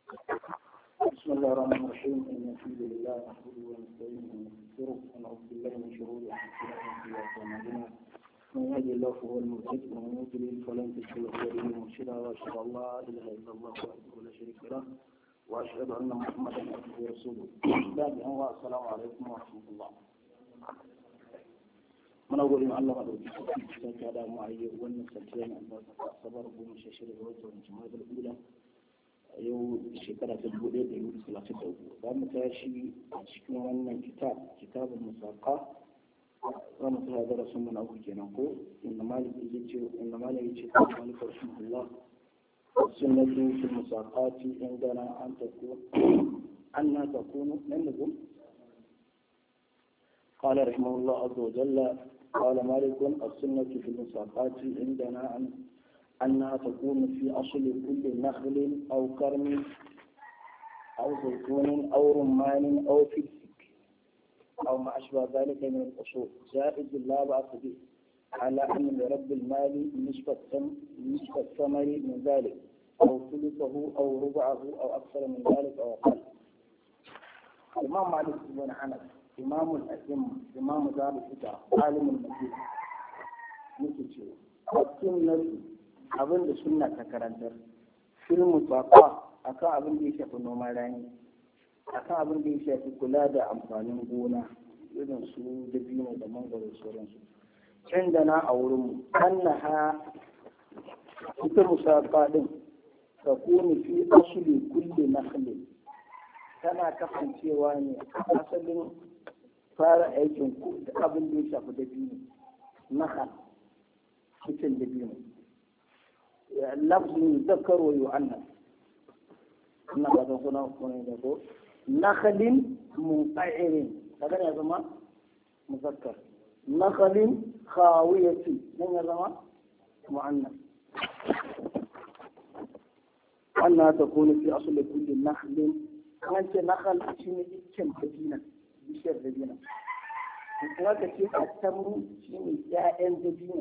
بسم الله الرحمن الرحيم إن الحمد لله نحمده ونستعينه ونستغفره ونعوذ بالله من شرور أنفسنا ومن سيئات أعمالنا من يهدي الله فهو المهتد ومن يضلل فلن تجد له وليا مرشدا وأشهد أن لا إله إلا الله وحده لا شريك له وأشهد أن محمدا عبده ورسوله بعد أن السلام عليكم ورحمة الله muna gode ma Allah madauki cikin ka da mu ayi wannan safiya ne Allah ta sabar goma sha shida ga watan Jumadal Ula yau shekara ta dubu ɗaya da yudu talatin da uku za mu tashi a cikin wannan kitab kitabun musaka za mu tsaya darasin mu na uku kenan ko inda malik ya ce inda malik ya ce ko malik rahimahullah sunnatu fil musaqati indana an takun anna takunu nan ne ko قال رحمه الله عز وجل قال مالك السنة في المساقات عندنا أن أنها تكون في أصل كل نخل أو كرم أو زيتون أو رمان أو فلفك أو ما أشبه ذلك من الأصول جائز لا بأس به على أن لرب المال نسبة نسبة الثمر من ذلك أو ثلثه أو ربعه أو أكثر من ذلك أو أقل الإمام مالك بن أنس إمام الأئمة إمام دار الهدى عالم المدينة مثل السنة abin da sunna ta karantar filmu tsaka akan abin da ya shafi noman rani akan abin da ya shafi kula da amfanin gona irin su dabino da mangoro sauransu inda na a wurin annaha ita musaka din ta kuni fi asuli kulli nakhli tana kasancewa ne a asalin fara aikin ku da abin da ya shafi dabino nahal cikin dabino لفظ يذكر ويؤنث ina ba san kuna kuna da ko nakhalin munqairin kaga ya zama muzakkar nakhalin khawiyati nan ya zama muannas anna takunu fi asli kulli nakhlin kan ce nakhal shine iccen dabina bishiyar dabina kuma ka ce at-tamru shine ya'yan dabina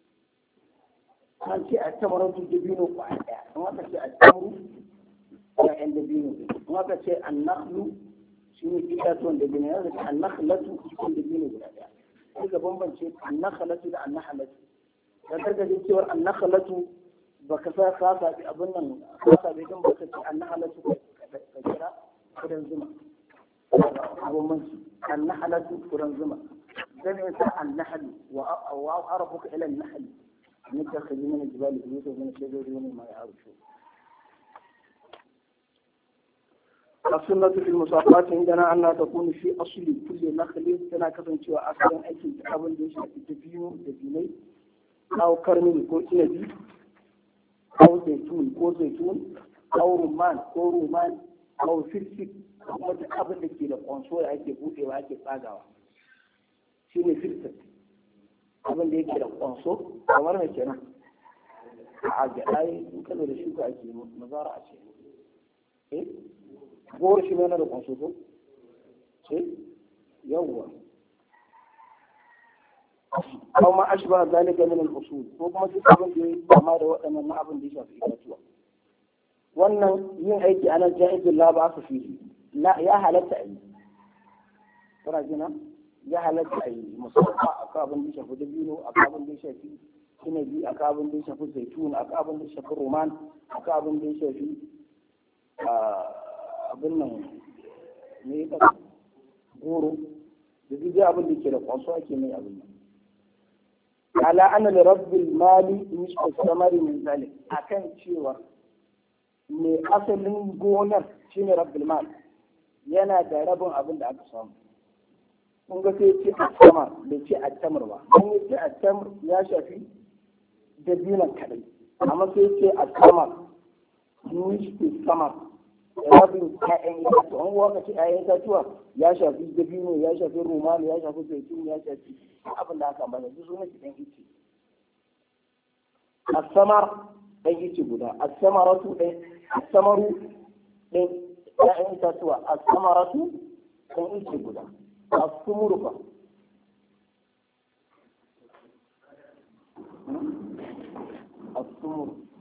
an ce a tamarar dabino ko a ɗaya an aka ce a tamaru ya'yan dabino an aka ce an nakhlu shi ne itatuwan dabino yanzu ce an nakhlatu cikin dabino guda ɗaya sai ga bambance an nakhlatu da an nakhlatu da gargajin cewar an nakhlatu ba ka sa ka sabi abin nan ka sabi don ba ka ce an nakhlatu ka kira kudan zuma bambanci an nakhlatu kudan zuma zai sa an nahlu wa arafuka ila an nahli نتخذ من الجبال بيوتا ومن الشجر ومما يعرشون السنة في المساقات عندنا أنها تكون في أصل كل نخل تنا كفن شوى أصلا أي شيء تحاول ليش تبينه تبيني أو كرمي كو إنبي أو زيتون كو زيتون أو رمان كو رمان أو فلفل kuma duk abin da ke da kwanso da ake buɗewa ake tsagawa shi ne filfil abin da yake da kwanso kamar mai kenan a gyaɗa in ka da shuka ake mazara a ce eh gowar shi mai na da kwanso ko ce yawwa aw ma ashba zalika min al-usul ko kuma duk abin da yake kama da waɗannan na abin da ya shafi itatuwa wannan yin aiki ana jaizul la ba su fihi la ya halatta a yi kana jina ya halatta a yi musamman a kabin da shafi dabino a kabin da shafi inabi a kabin da shafi zaitun a kabin da shafi roman a kabin da shafi abin nan ne ya kasa goro da duk abin da ke da kwanso ake mai abin nan ala ana da rabbil mali nisfu samari min zalik akan cewa mai asalin gonar shine rabbil mali yana da rabin abin da aka samu kun ga sai ce a sama bai ce a tamar ba don ya ce a tamar ya shafi dabinan kadai amma sai ce a sama nisfi sama rabin ƴaƴan itatuwa an waka ce ƴaƴan itatuwa ya shafi dabino ya shafi rumani ya shafi zaitun ya shafi abin da aka bada duk sunan shi ɗan ice asamar ɗan ice guda asamaratu ɗan asamaru ɗan ƴaƴan itatuwa asamaratu ɗan ice guda الثمر fa الثمر